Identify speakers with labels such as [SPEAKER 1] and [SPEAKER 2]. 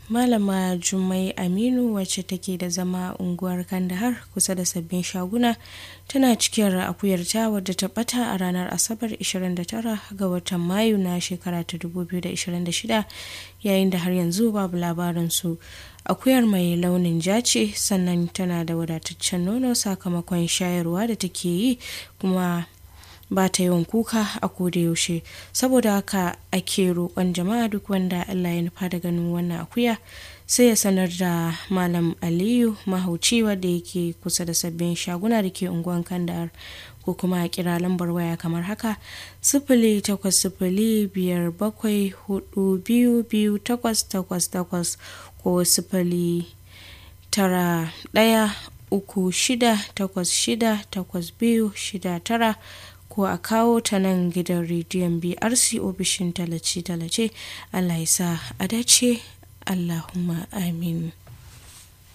[SPEAKER 1] malama jummai aminu wacce take da zama unguwar kandahar kusa da sabbin shaguna tana cikin akuyarta wadda ta bata a ranar asabar 29 ga watan mayu na shekara ta 2026 yayin da har yanzu babu labarinsu akuyar mai launin ja ce sannan tana da wadataccen nono sakamakon shayarwa da take yi kuma ba ta yawan kuka a koda yaushe saboda haka ake roƙon jama'a duk wanda Allah ya nufa da ganin wannan akuya sai ya sanar da malam aliyu mahauci wadda yake kusa da sabbin shaguna da ke unguwan kandahar ko kuma a kira lambar waya kamar haka sifili takwas sifili biyar bakwai hudu biyu biyu takwas takwas takwas ko sifili tara ɗaya uku shida takwas shida takwas biyu shida tara ko a kawo ta nan gidan rediyon brc ofishin talace-talace allah ya sa a dace allahumma amin